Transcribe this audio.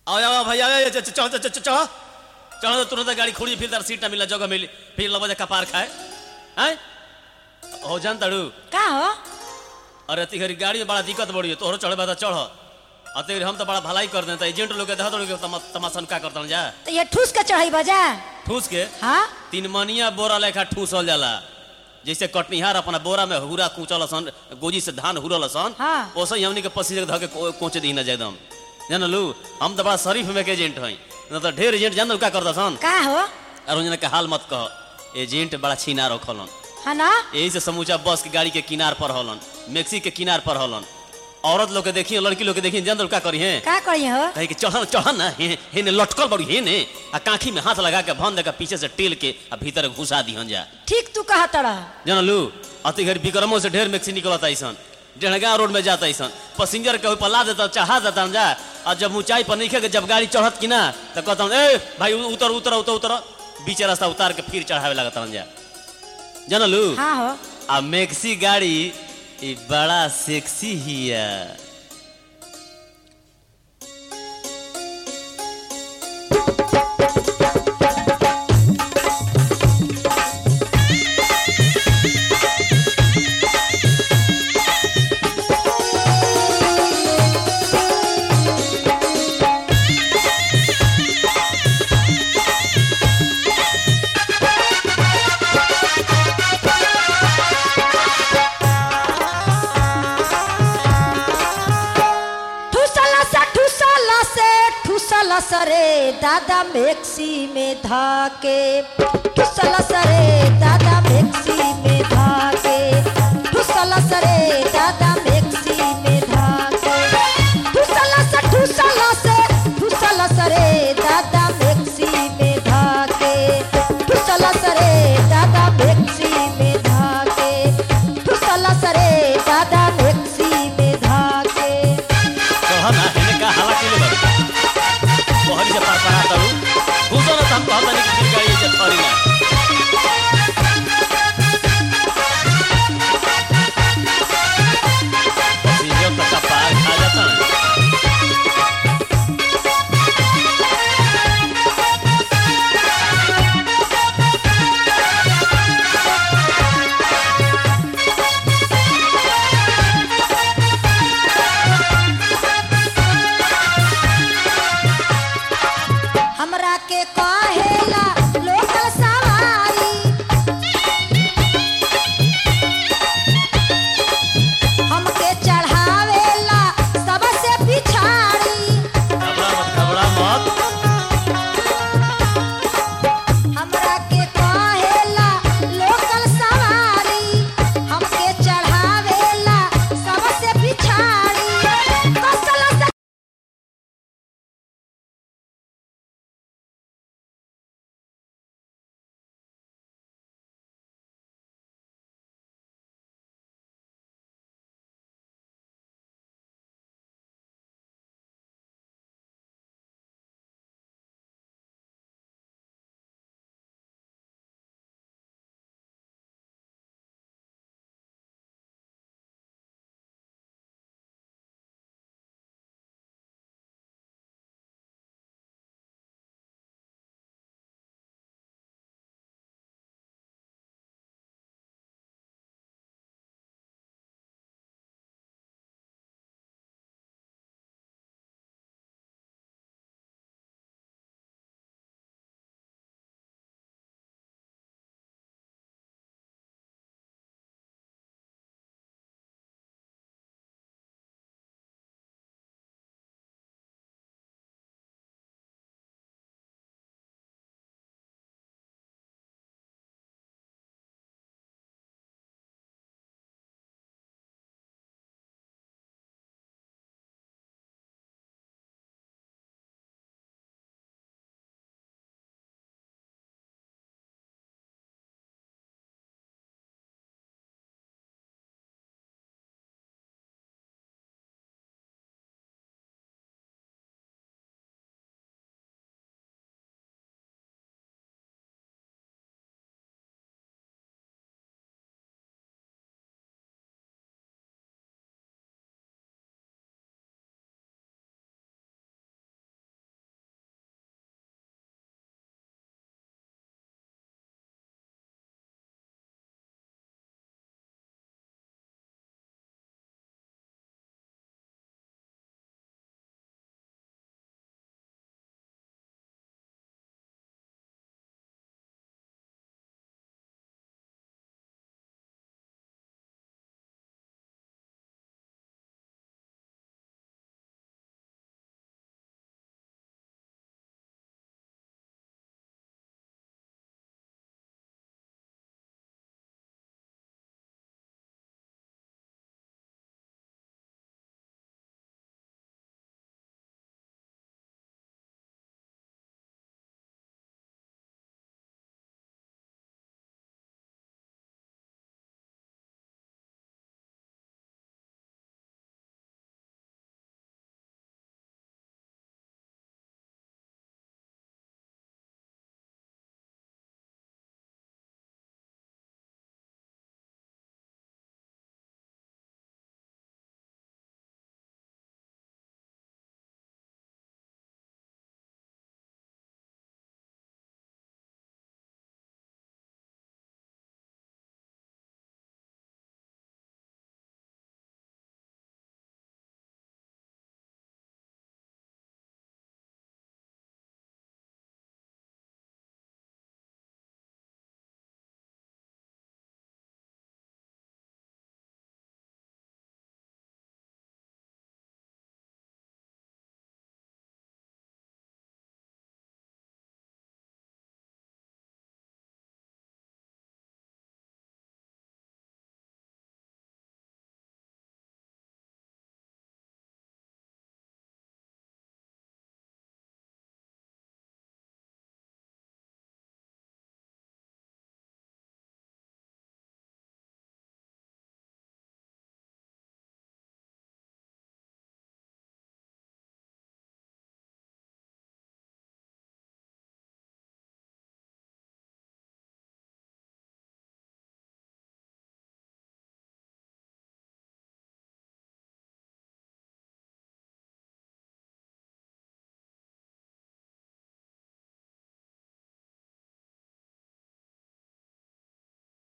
आओ आओ भैया आओ, चढ़ चढ़ चढ़ चढ़ चढ़ चढ़ तो तुरंत गाड़ी खोली फिर तार सीट ना मिला जगह मिली फिर लबा जा कपार खाए हैं हो जान तड़ू का हो अरे तिहरी गाड़ी में बड़ा दिक्कत बड़ी है तोहरो चढ़े बता चढ़ अते हम तो बड़ा भलाई कर देता एजेंट लोग के देखा तो तमा, तमाशन का करता जा तो ये ठूस के चढ़ाई बजा ठूस के हाँ तीन मनिया बोरा लेखा ठूसल जाला जैसे कटनिहार अपना बोरा में हुरा कूचल सन गोजी से धान हुरल सन हाँ। ओसे ही हमनी के पसीने के धके को- कोचे दी ना एकदम जानलू हम तो बड़ा शरीफ में के एजेंट हई न तो ढेर एजेंट जान का करता सन का हो अरुण के हाल मत कह एजेंट बड़ा छीना रखलन है ना यही से समूचा बस के गाड़ी के किनार पर हलन मैक्सी के किनार पर हलन औरत लोग के देखिए लड़की लोग के देखिए जान का करी है का करी हो कहे कि चढ़न चढ़न ना हे हे ने लटकल बड़ी हे ने आ काखी में हाथ लगा के भन दे के पीछे से टेल के आ भीतर घुसा दिहन जा ठीक तू कहा तड़ा जानलू अति घर विक्रमों से ढेर मैक्सी निकलता ऐसन डेढ़गा रोड में जाता ऐसन पैसेंजर के ऊपर ला देता चढ़ा देता जा और जब ऊंचाई पर नहीं के जब गाड़ी चढ़त कि ना तो कहता ए भाई उतर उतर उतर उतर बीच रास्ता उतार के फिर चढ़ावे लगता जा जानलू हाँ हो आ मैक्सी गाड़ी ई बड़ा सेक्सी हिया ठुसला से ठुसला से ठुसला सरे दादा मैक्सी में धाके ठुसला सरे दादा मैक्सी में